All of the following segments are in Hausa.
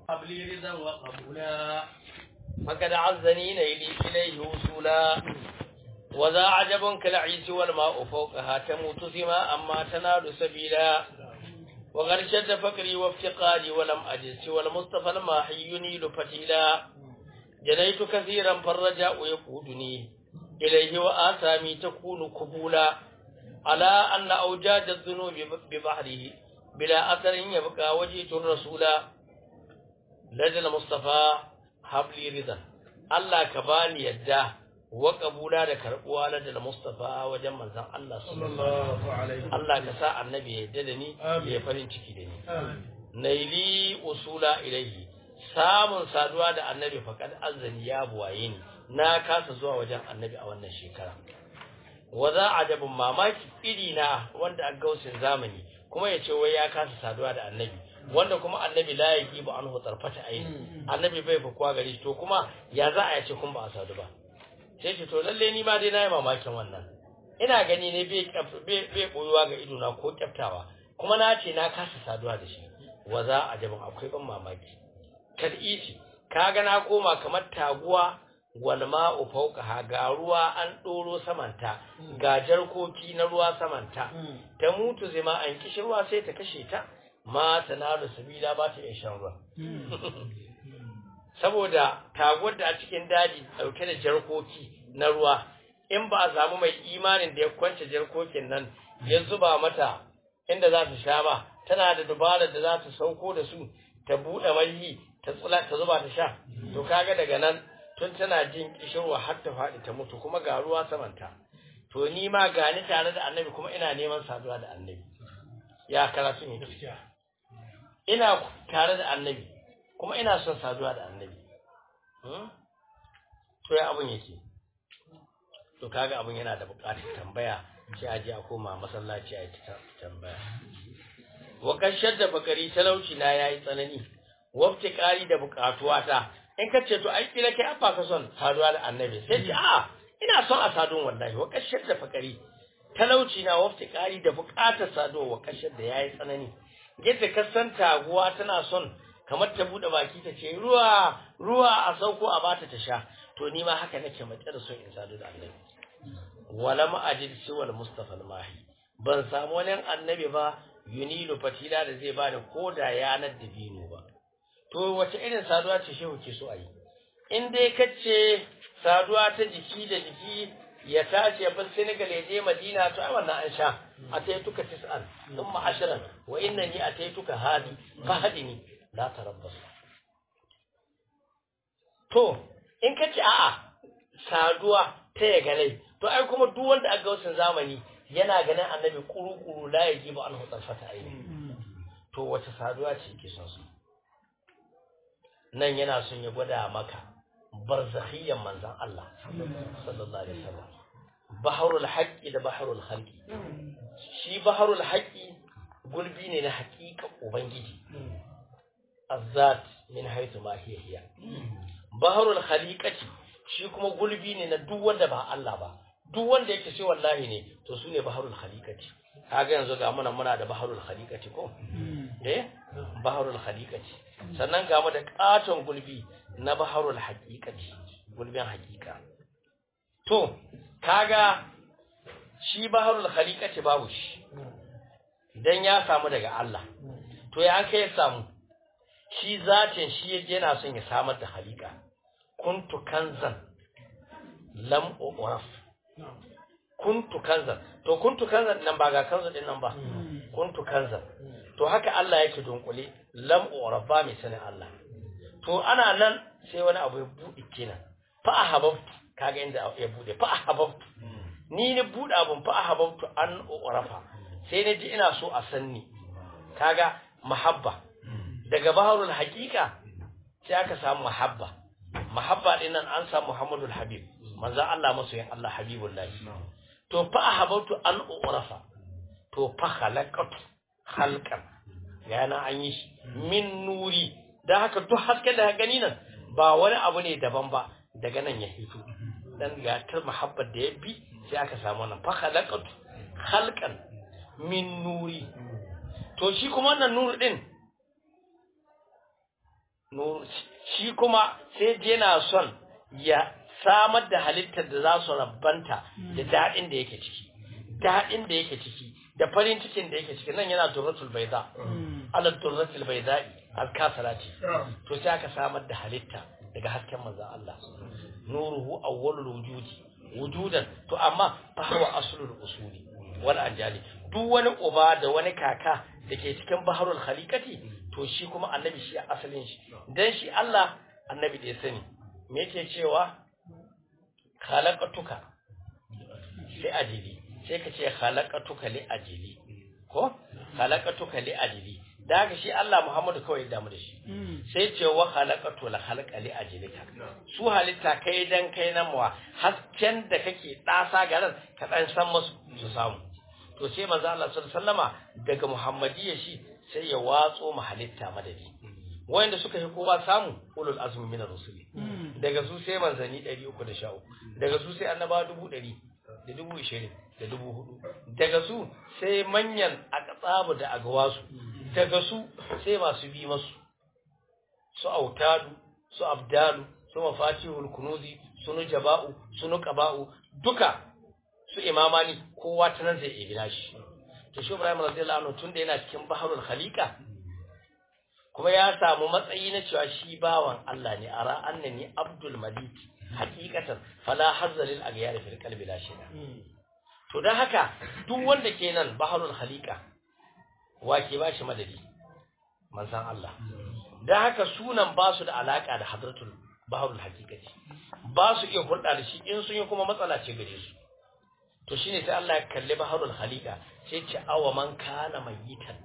قبلي رضا وقبولا فقد عزني نيلي إليه وصولا وذا عجب كالعيس والماء فوقها تموت ثما أما تنال سبيلا وغرشد فكري وافتقادي ولم أجد سوى المصطفى الماحي ينيل فتيلا جنيت كثيرا فالرجاء يقودني إليه وآثامي تكون قبولا على أن أوجاج الذنوب ببحره بلا أثر يبقى وجيت الرسول لدى المصطفى habli ridan Allah ka bani yadda wa kabula da karbuwa na da Mustafa wajen manzon Allah sallallahu alaihi Allah ka sa annabi ya yadda da ni ya farin ciki da ni naili usula ilaihi samun saduwa da annabi faqad azani ya buwaye ni na kasa zuwa wajen annabi a wannan shekara wa za ajabun mamaki iri na wanda a gausin zamani kuma ya ce wai ya kasa saduwa da annabi wanda kuma annabi la yaki ba an hutsarfata aini annabi bai fi kwa gari to kuma ya za a yace kun ba a sadu ba sai ce to lalle ni ma dai na yi mamakin wannan ina gani ne bai bai boyuwa ga ido na ko kyaftawa kuma na ce na kasa saduwa da shi wa za a jabin akwai ban mamaki kal isi kaga na koma kamar taguwa wal ma'u fawqaha ga ruwa an doro samanta ga jarkoki na ruwa samanta ta mutu zima an kishirwa sai ta kashe ta ma tanalu sabila ba ta iya shan ruwa saboda taguwar da a cikin daji dauke da jarkoki na ruwa in ba a samu mai imanin da ya kwance jarkokin nan ya zuba mata inda za ta sha ba tana da dubarar da za ta sauko da su ta buɗe malhi ta tsula ta zuba ta sha to kaga daga nan tun tana jin kishirwa har ta faɗi ta mutu kuma ga ruwa samanta to ni ma gani tare da annabi kuma ina neman saduwa da annabi ya karatu ne ina tare da annabi kuma ina son saduwa da annabi to ya abun yake to kaga abun yana da buƙatar tambaya sai a je a koma masallaci a yi tambaya wa kashar da bakari talauci na yayi tsanani wafti ƙari da buƙatuwa ta in ka ce to ai kila kai abba ka son saduwa da annabi sai ce a ina son a sadun wallahi wa kashar da fakari talauci na wafti ƙari da buƙatar saduwa wa kashar da yayi tsanani yadda ka san taguwa tana son kamar ta bude baki ta ce ruwa ruwa a sauko a bata ta sha to ni ma haka nake mace da son in sadu da annabi wala ma ajid siwal mustafa mahi ban samu wani annabi ba yunilu fatila da zai bani koda yanar da bino ba to wace irin saduwa ce shehu ke so a yi in dai kace saduwa ta jiki da jiki ya tashi ya bar Senegal ya je Madina to ai wannan an sha ataituka tis'an thumma ashran wa innani ataituka hadi fahdini la tarabbas to in kace a'a saduwa ta ya ganai to ai kuma duk wanda aka wasan zamani yana ganin annabi kuru-kuru la ya giba an hutsar fata aini to wace saduwa ce ke son su nan yana son ya gwada maka barzakhiyyan manzan Allah sallallahu alaihi wasallam baharul haqqi da baharul khalqi shi baharul haqqi gulbi ne na haƙiƙa ubangiji azzat min haythu ma hiya hiya baharul khaliqati shi kuma gulbi ne na duk wanda ba Allah ba duk wanda yake sai wallahi ne to sune baharul khaliqati kaga yanzu ga muna muna da baharul khaliqati ko eh baharul khaliqati sannan ga mu da katon gulbi na baharul haqiqati gulbin haqiqa to kaga shi baharul khaliqati babu shi dan ya samu daga Allah to ya kai ya samu shi zatin shi yaje yana son ya samar da khaliqa kuntu kanzan lam uraf kuntu kanzan to kuntu kanzan nan ba ga kanzan din nan ba kuntu kanzan to haka Allah yake dunkule lam uraf ba mai sanin Allah to ana nan sai wani abu ya bude kenan fa ahabbtu kaga inda ya bude fa ahabbtu ni ne bude abun fa ahabbtu an urafa sai na ji ina so a sanni kaga mahabba daga baharul haqiqa sai aka samu mahabba mahabba din nan an samu Muhammadul Habib manzo Allah masoyin Allah Habibullah to fa ahabbtu an urafa to fa khalaqatu khalqan yana an yi shi min nuri dan haka duk hasken da gani nan ba wani abu ne daban ba daga nan ya hito dan ga tar mahabbar da ya bi sai aka samu nan fa khalaqatu khalqan min nuri to shi kuma wannan nuru din nur shi kuma sai je yana son ya samar da halittar da za su rabbanta da daɗin da yake ciki daɗin da yake ciki da farin cikin da yake ciki nan yana durratul baiza ala durratul baiza alkasalati to sai aka samar da halitta daga hasken manzon Allah nuruhu awwalul wujudi wujudan to amma fa huwa aslul usuli wal anjali duk wani uba da wani kaka da ke cikin baharul khaliqati to shi kuma annabi shi asalin shi dan shi Allah annabi da ya sani me yake cewa khalaqatuka li ajili sai ka ce khalaqatuka li ajili ko khalaqatuka li ajili da haka shi Allah Muhammadu kawai ya damu da shi sai ce wa khalaqatu la khalaqa li ajlika su halitta kai dan kai nan muwa hasken da kake dasa garan ka dan san musu su samu to sai manzo Allah sallallahu alaihi wasallama daga Muhammadiyya shi sai ya watso mu halitta madadi wanda suka yi kowa samu ulul azmi min rusuli daga su sai manzani 313 daga su sai annaba 100 da dubu ishirin da dubu hudu daga su sai manyan akatsabu da agawasu daga su sai masu bi masu su autadu su abdalu su mafatihul kunuzi su nujaba'u su nuqaba'u duka su imamani kowa ta nan zai iya nashi to shi Ibrahim radiyallahu anhu tunda yana cikin baharul khaliqa kuma ya samu matsayi na cewa shi bawan Allah ne ara annani abdul malik hakikatan fala hazza lil aghyar fil qalbi la shay'a to dan haka duk wanda ke nan baharul khaliqa wa ke ba shi madadi manzan Allah dan haka sunan ba su da alaka da hadratul baharul haqiqati ba su iya hulɗa da shi in sun yi kuma matsala ce gare su to shine sai Allah ya kalli baharul khaliqa sai ce awa man kana mayitan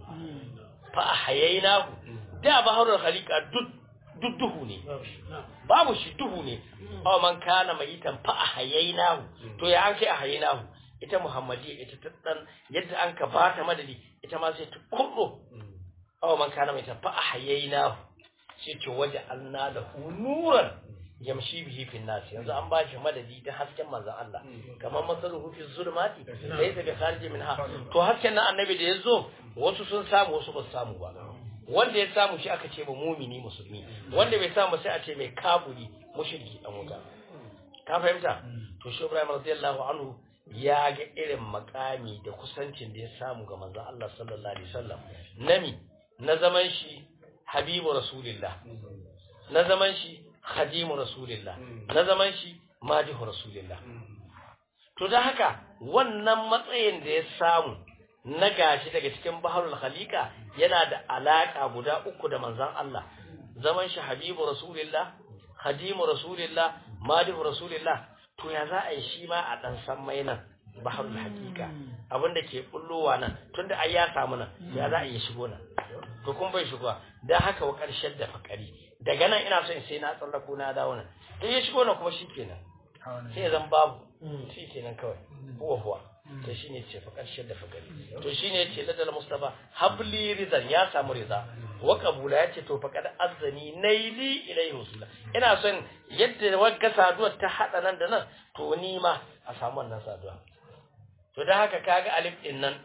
fa ahyaynahu da baharul khaliqa duk duk duhu ne babu shi duhu ne awa man kana mayitan fa ahyaynahu to ya an kai ahyaynahu ita muhammadiyya ita ta dan yadda an ka bata madadi ita ma sai ta kurdo awa man kana mayitan fa ahyaynahu sai ce waje alna da nuran yamshi bihi fi nas yanzu an bashi madadi ta hasken manzon Allah kamar masaluhu fi zulmati laysa bi kharij minha to hasken nan annabi da yazo wasu sun samu wasu ba su samu ba wanda ya samu shi aka ce ba mumini musulmi wanda bai samu sai a ce mai kaburi mushriki dan wuta ka fahimta to shi Ibrahim radiyallahu anhu ya ga irin makami da kusancin da ya samu ga manzon Allah sallallahu alaihi wasallam nami na zaman shi habibu rasulillah na zaman shi khadimu rasulillah na zaman shi madihu rasulillah to da haka wannan matsayin da ya samu na gashi daga cikin baharul khaliqa yana da alaka guda uku da manzon Allah zaman shi habibu rasulillah khadimu rasulillah madihu rasulillah to ya za a yi shi ma a dan san mai nan baharul haqiqa abinda ke bullowa nan tunda ai ya samu nan ya za a yi shigo nan to kun bai shigo dan haka wa karshen da fakari daga nan ina so in sai na tsallako na dawo nan in ya shigo nan kuma shikenan sai zan babu shikenan kawai huwa huwa to shine ce fa karshen da fakari to shine yace ladal mustafa habli rizan ya samu riza wa qabula yace to faqad azzani naili ilayhi rusula ina son yadda wagga saduwar ta hada nan da nan to ni ma a samu wannan saduwa to dan haka kaga alif din nan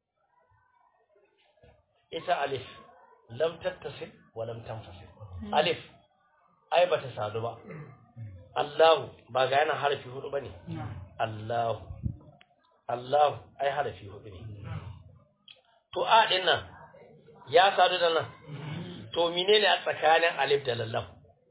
ita alif lam tattasil wa lam tanfasil alif ai bata sadu ba Allahu ba ga yana harafi hudu bane Allahu Allahu ai harafi hudu ne to a din nan ya sadu da nan to menene a tsakanin alif da lallam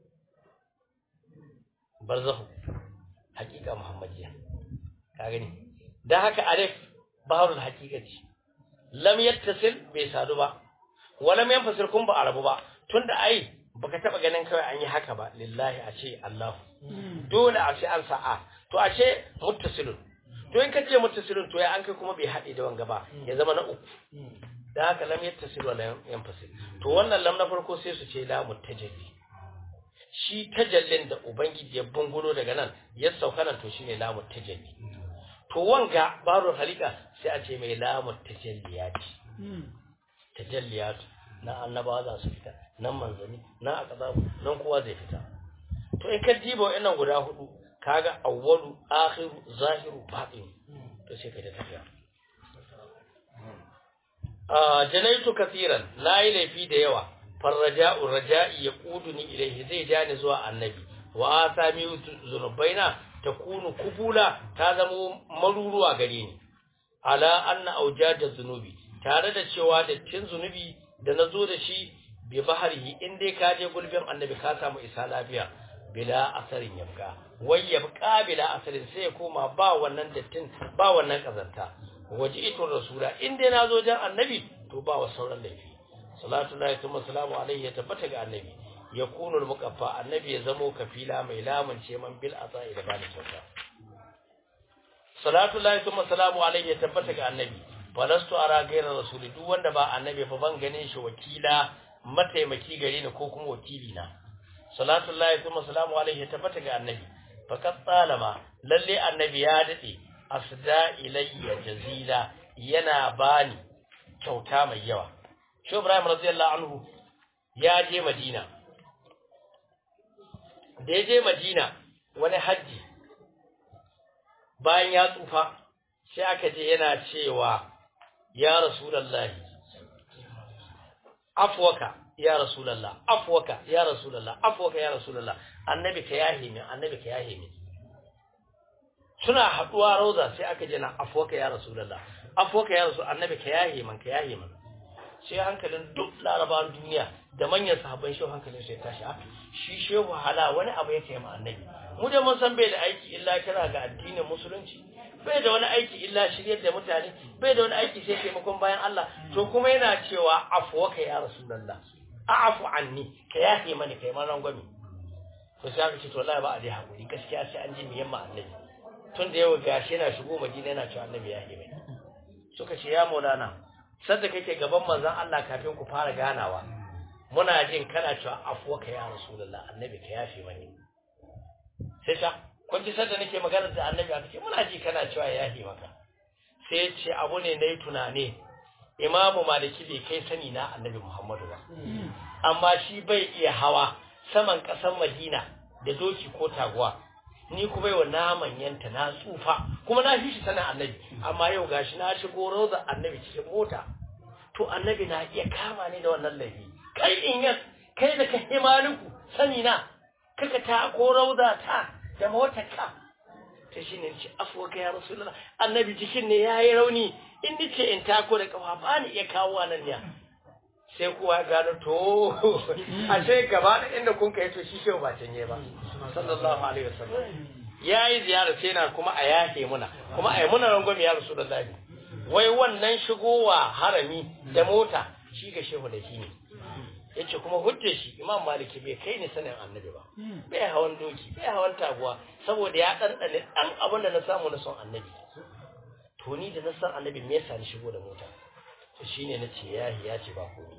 barzahu hakika muhammadiya ka gani dan haka alif baharul haqiqati lam yattasil bai sadu ba wala lam yanfasil kun ba arabu ba tunda ai baka taba ganin kawai an yi haka ba lillahi a ce Allah dole a ce an sa'a to a ce muttasilun to in ka ce muttasilun to ya an kai kuma bai haɗe da wanga ba ya zama na uku da haka lam yattasil wala yanfasil to wannan lam na farko sai su ce lamu tajalli shi tajallin da ubangiji ya bungulo daga nan ya sauka nan to shine lamu tajalli to wanga baro halika sai a ce mai lamu tajalliyati tajalliyatu na annabawa za su fita nan manzani nan aqdabu nan kowa zai fita to in ka diba wa'annan guda hudu kaga awwalu akhiru zahiru batin to sai ka ta tafiya ah janaitu kaseeran nayi laifi da yawa farraja'u raja'i yaquduni ilayhi zai jani zuwa annabi wa asami zunubaina takunu kubula ta zamo maruruwa gare ni ala anna aujada zunubi tare da cewa dattin zunubi da nazo da shi bi baharihi in dai ka je gulbin annabi ka samu isa lafiya bila asarin yabka wai yabka bila asarin sai ya koma ba wannan dattin ba wannan kazanta waje ito rasula in dai nazo jan annabi to ba wa sauran laifi salatu lahi tuma salamu alaihi ya tabbata ga annabi ya kunu muqaffa annabi ya zamo kafila mai lamun ce man bil asa'i da bani kyauta salatu lahi tuma salamu alaihi ya tabbata ga annabi falastu ara gairar rasuli duk wanda ba annabi ba ban ganin shi wakila mataimaki gare ni ko kuma wakili na salatu lahi tuma salamu alaihi ya tabbata ga annabi faqad talama lalle annabi ya dade asda ilayya jazila yana bani kyauta mai yawa shi Ibrahim radiyallahu anhu ya je Madina da ya je Madina wani haji bayan ya tsufa sai aka je yana cewa ya rasulullahi afwaka ya rasulullah afwaka ya rasulullah afwaka ya rasulullah annabi ka yahe min annabi ka yahe min suna haduwa rauza sai aka je na afwaka ya rasulullah afwaka ya rasul annabi ka yahe min ka yahe min sai hankalin duk larabawan duniya da manyan sahabban shehu hankalin sai tashi a shi shehu hala wani abu yake ma annabi mu da mun san bai da aiki illa kira ga addinin musulunci bai da wani aiki illa shiryar da mutane bai da wani aiki sai taimakon bayan Allah to kuma yana cewa afwaka ya rasulullah a'fu anni ka yafe mani kai ma rangwame to sai aka ce to wallahi ba a dai hakuri gaskiya sai an ji miyan ma annabi tun da yau gashi yana shigo madina yana cewa annabi ya mai suka ce ya maulana sadda kake gaban manzon Allah kafin ku fara ganawa muna jin kana cewa afwaka ya rasulullah annabi ka yafe mani sai ta kun ji sadda nake magana da annabi aka ce muna ji kana cewa ya yafe maka sai ce abu ne nayi tunane imamu maliki bai kai sani na annabi muhammadu ba amma shi bai iya hawa saman ƙasar madina da doki ko taguwa ni kuma yau na manyanta na tsufa kuma na fi shi sanin annabi amma yau gashi na shigo roza annabi cikin mota to annabi na iya kama ni da wannan laifi kai in yas kai da ka himaliku sani na kaka ta ko rauza ta da motar ka ta shine ce afuwa ya rasulullah annabi jikin ne yayi rauni in nace in tako da kafa ba ni iya kawo nan ne sai kuwa ya gano to a sai gaba da inda kun kai to shi shehu ba canye ba sallallahu alaihi wasallam yayi ziyara sai na kuma a yake muna kuma ai muna rangwame ya rasulullah wai wannan shigowa harami da mota shi ga shehu da shi ne yace kuma hujjar shi imam maliki bai kai ni sanin annabi ba bai hawan doki bai hawan taguwa saboda ya ɗanɗane ɗan abin da na samu na son annabi to ni da na san annabi me yasa ni shigo da mota to shine na ce yahi ya ce ba komai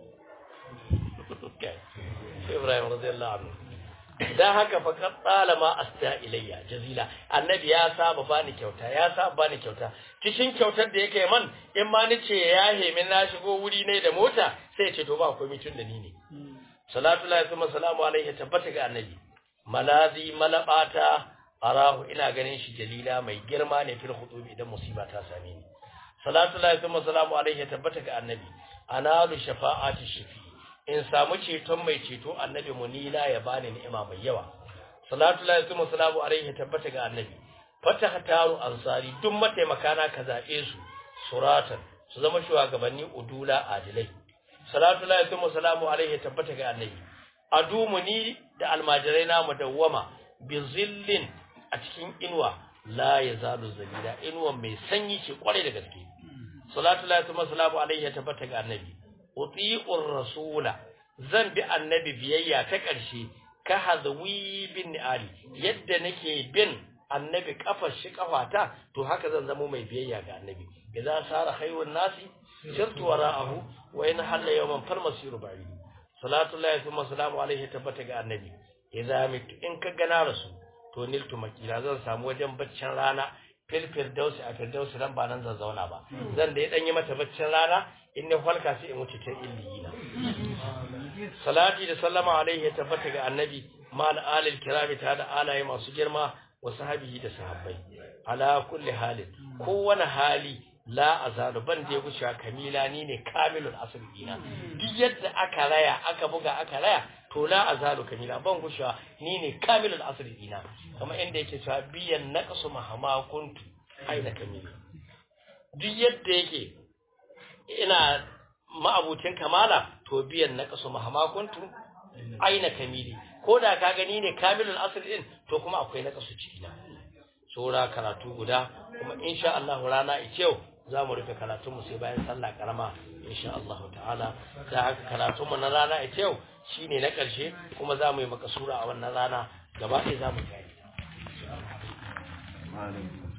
sai Ibrahim radiyallahu anhu dan haka fa kad talama asta ilayya jazila annabi ya saba bani kyauta ya saba bani kyauta cikin kyautar da yake man in ma ni ce ya min na shigo wuri ne da mota sai ya ce to ba komai tun da ni ne salatu lillahi kuma salamu alaihi tabbata ga annabi malazi malabata arahu ina ganin shi jalila mai girma ne fil khutubi idan musiba ta same ni salatu lillahi kuma salamu alaihi tabbata ga annabi analu shafa'ati shafi in samu ceton mai ceto annabi munila ya bani ni'ima mai yawa salatu lillahi kuma salamu alaihi tabbata ga annabi fataha taru ansari duk mataimaka na ka zabe su suratan su zama shugabanni udula adilai salatu lillahi kuma salamu alaihi tabbata ga annabi adumuni da almajirai na mudawwama bi zillin a cikin inuwa la yazalu zalila inuwa mai sanyi ce kwarai da gaske salatu lillahi wa salamu alaihi ya tabbata ga annabi uti'ur rasula zan bi annabi biyayya ta ƙarshe ka hazwi bin ali yadda nake bin annabi kafar shi kafata to haka zan zama mai biyayya ga annabi idan sara khayrun nasi sirtu wara'ahu wa in halla yawman farmasiru bari salatu lillahi wa salamu alaihi tabbata ga annabi idan mitu in ka gana rasu to niltu makila zan samu wajen baccin rana fil firdausi a firdausi nan ba nan zan zauna ba zan da ya dan yi mata baccin rana in ne falka sai in wuce ta illiyina salati da sallama alaihi ya tabbata ga annabi mal alil kirami ta da alaye masu girma wa sahabihi da sahabbai ala kulli halin kowane hali la azalu ban da ya gushewa kamila ni ne kamilul asr dina duk yadda aka raya aka buga aka raya to la azalu kamila ban gushewa ni ne kamilul asr dina kamar inda yake cewa biyan naqsu mahama kuntu aina kamila duk yadda yake ina ma'abucin kamala to biyan naqsu mahama kuntu aina kamili ko da ka gani ne kamilul asr din to kuma akwai naqsu ciki na saura karatu guda kuma insha Allah rana ice yau za mu rufe karatunmu sai bayan sallah karama insha Allah ta'ala da haka karatunmu na rana ita yau shine na ƙarshe kuma za mu yi makasura a wannan rana gaba ɗaya za mu kai